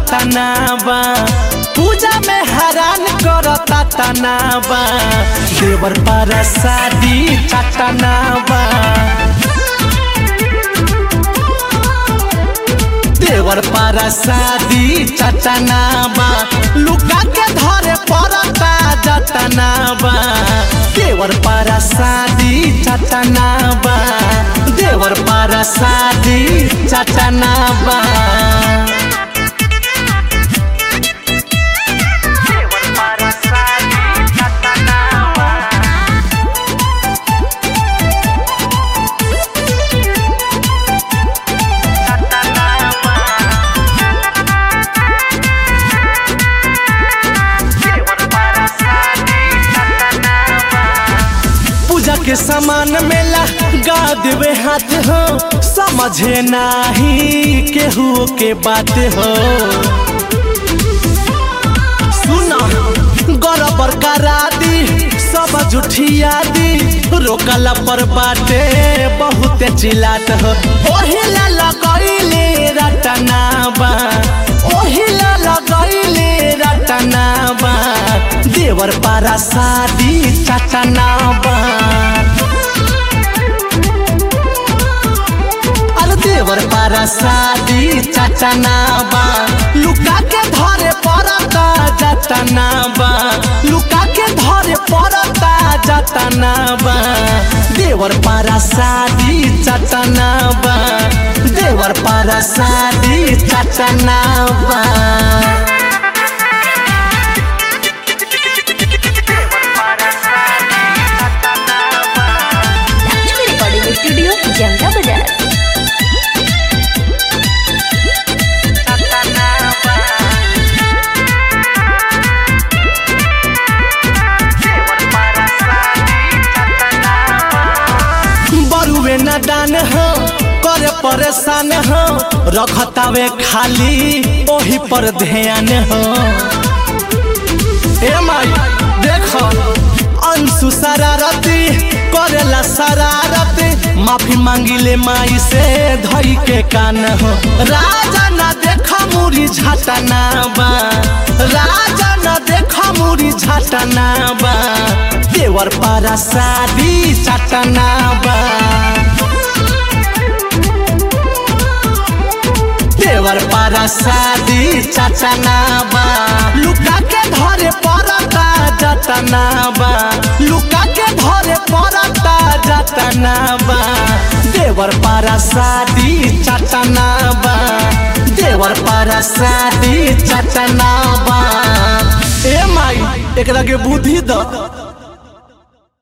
तनाबा पूजा में हैरान करता तनाबा देवर पर शादी चटनाबा देवर पर शादी चटनाबा लुका के धरे पड़ता जतनाबा देवर पर शादी चटनाबा देवर पर शादी चटनाबा पूजा के सामान मेला गा देवे हाथ हो समझे नाही केहू के बात हो सुना गरबर करा दी सब जुठिया दी रोकला पर बाटे बहुत चिल्लात हो ओहिला लगैले रटनाबा ओहिला लगैले रटनाबा देवर पारा शादी चटनाबा अरे देवर पारा शादी चटनाबा लुका के धरे पड़ता जतनाबा लुका के धरे पड़ता जतनाबा देवर पारा शादी चटनाबा देवर पारा शादी चटनाबा लक्ष्मी रिकॉर्डिंग स्टूडियो जंगा बाजार बरुए न दान हो करे परेशान हो रखतावे खाली ओही पर ध्यान हो ए माई देखो अंशु शरारती करेला शरारती माफी मांगिले माई से धई के कान हो राजा न देखा मुरी झटना बा राजा न देखा मुरी झटना बा देवर पारा शादी चटना बा देवर पारा शादी चटनाबा लुका के धरे पड़ता जतनाबा लुका के धरे पड़ता जतनाबा देवर पारा शादी चटनाबा देवर पारा शादी चटनाबा ए माई एकरा के बुद्धि द